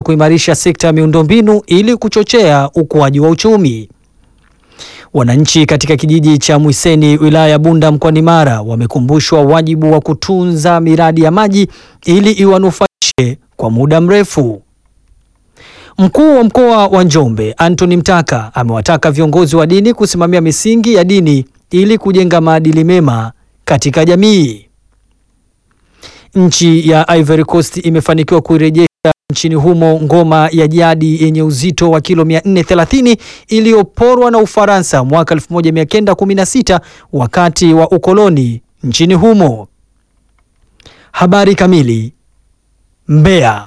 kuimarisha sekta ya miundombinu ili kuchochea ukuaji wa uchumi. Wananchi katika kijiji cha Mwiseni wilaya ya Bunda mkoani Mara wamekumbushwa wajibu wa kutunza miradi ya maji ili iwanufaishe kwa muda mrefu. Mkuu wa mkoa wa Njombe Anthony Mtaka amewataka viongozi wa dini kusimamia misingi ya dini ili kujenga maadili mema katika jamii. Nchi ya Ivory Coast imefanikiwa kuirejesha nchini humo ngoma ya jadi yenye uzito wa kilo 430 iliyoporwa na Ufaransa mwaka 1916 wakati wa ukoloni nchini humo. Habari kamili. Mbeya.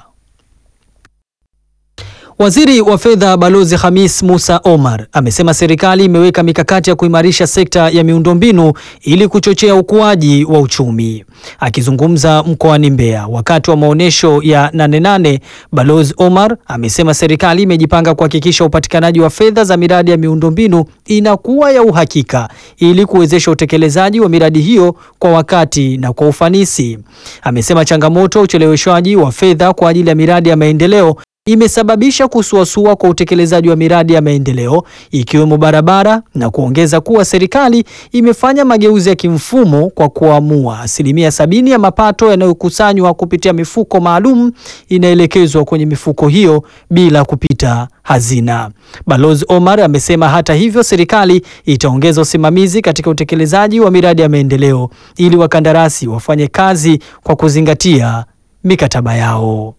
Waziri wa Fedha Balozi Hamis Musa Omar amesema serikali imeweka mikakati ya kuimarisha sekta ya miundombinu ili kuchochea ukuaji wa uchumi. Akizungumza mkoani Mbeya wakati wa maonyesho ya Nane Nane, Balozi Omar amesema serikali imejipanga kuhakikisha upatikanaji wa fedha za miradi ya miundombinu inakuwa ya uhakika ili kuwezesha utekelezaji wa miradi hiyo kwa wakati na kwa ufanisi. Amesema changamoto ya ucheleweshwaji wa fedha kwa ajili ya miradi ya maendeleo imesababisha kusuasua kwa utekelezaji wa miradi ya maendeleo ikiwemo barabara na kuongeza kuwa serikali imefanya mageuzi ya kimfumo kwa kuamua asilimia sabini ya mapato yanayokusanywa kupitia mifuko maalum inaelekezwa kwenye mifuko hiyo bila kupita hazina. Balozi Omar amesema hata hivyo, serikali itaongeza usimamizi katika utekelezaji wa miradi ya maendeleo ili wakandarasi wafanye kazi kwa kuzingatia mikataba yao.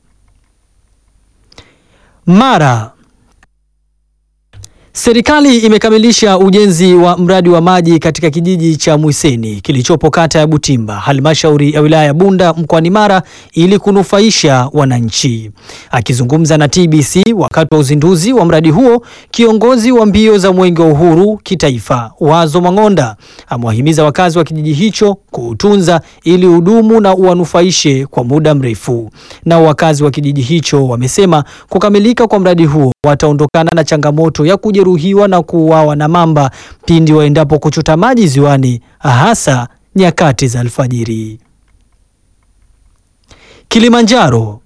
Mara. Serikali imekamilisha ujenzi wa mradi wa maji katika kijiji cha Mwiseni kilichopo kata ya Butimba, halmashauri ya wilaya ya Bunda mkoani Mara ili kunufaisha wananchi. Akizungumza na TBC wakati wa uzinduzi wa mradi huo, kiongozi wa mbio za Mwenge wa Uhuru kitaifa, Wazo Mang'onda, amewahimiza wakazi wa kijiji hicho kuutunza ili udumu na uwanufaishe kwa muda mrefu. Nao wakazi wa kijiji hicho wamesema kukamilika kwa mradi huo wataondokana na changamoto ya kujeruhiwa na kuuawa na mamba pindi waendapo kuchota maji ziwani hasa nyakati za alfajiri. Kilimanjaro.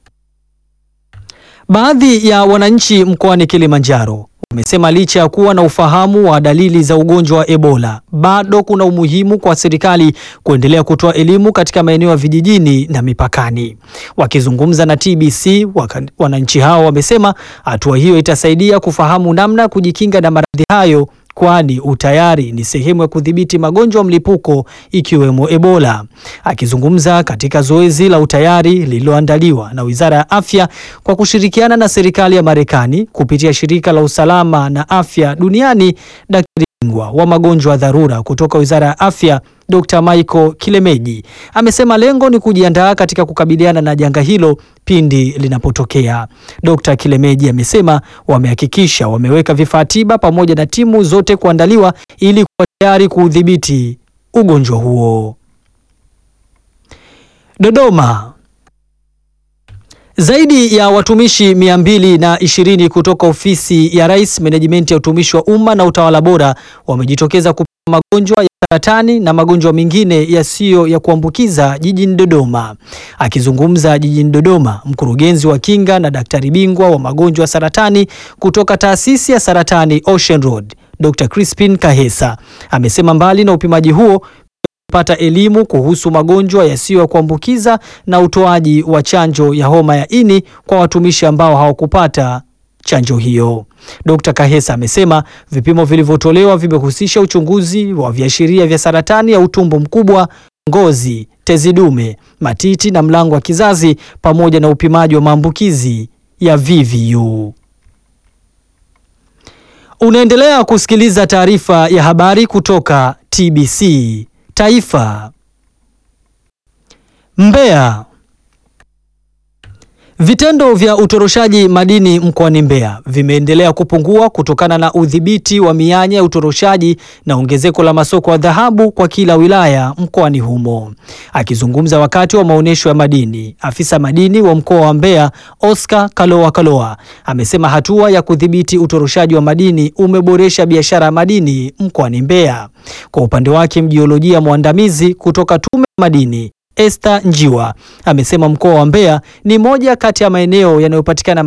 Baadhi ya wananchi mkoani Kilimanjaro wamesema licha ya kuwa na ufahamu wa dalili za ugonjwa wa Ebola, bado kuna umuhimu kwa serikali kuendelea kutoa elimu katika maeneo ya vijijini na mipakani. Wakizungumza na TBC, wananchi hao wamesema hatua hiyo itasaidia kufahamu namna ya kujikinga na maradhi hayo kwani utayari ni sehemu ya kudhibiti magonjwa mlipuko ikiwemo Ebola. Akizungumza katika zoezi la utayari lililoandaliwa na Wizara ya Afya kwa kushirikiana na serikali ya Marekani kupitia shirika la usalama na afya duniani, daktari bingwa wa magonjwa ya dharura kutoka Wizara ya Afya Dr. Michael Kilemeji amesema lengo ni kujiandaa katika kukabiliana na janga hilo pindi linapotokea. Dr. Kilemeji amesema wamehakikisha wameweka vifaa tiba pamoja na timu zote kuandaliwa ili kuwa tayari kuudhibiti ugonjwa huo. Dodoma. Zaidi ya watumishi mia mbili na ishirini kutoka ofisi ya Rais, menejimenti ya utumishi wa umma na utawala bora wamejitokeza kupima magonjwa ya saratani na magonjwa mengine yasiyo ya kuambukiza jijini Dodoma. Akizungumza jijini Dodoma, mkurugenzi wa kinga na daktari bingwa wa magonjwa ya saratani kutoka taasisi ya saratani Ocean Road, Dr. Crispin Kahesa amesema mbali na upimaji huo pata elimu kuhusu magonjwa yasiyo ya kuambukiza na utoaji wa chanjo ya homa ya ini kwa watumishi ambao hawakupata chanjo hiyo. Dr. Kahesa amesema vipimo vilivyotolewa vimehusisha uchunguzi wa viashiria vya saratani ya utumbo mkubwa, ngozi, tezi dume, matiti na mlango wa kizazi pamoja na upimaji wa maambukizi ya VVU. Unaendelea kusikiliza taarifa ya habari kutoka TBC Taifa. Mbeya. Vitendo vya utoroshaji madini mkoani Mbeya vimeendelea kupungua kutokana na udhibiti wa mianya ya utoroshaji na ongezeko la masoko ya dhahabu kwa kila wilaya mkoani humo. Akizungumza wakati wa maonyesho ya madini, afisa madini wa mkoa wa Mbeya Oscar Kalowa Kalowa amesema hatua ya kudhibiti utoroshaji wa madini umeboresha biashara ya madini mkoani Mbeya. Kwa upande wake, mjiolojia mwandamizi kutoka Tume ya Madini Esther Njiwa amesema mkoa wa Mbeya ni moja kati ya maeneo yanayopatikana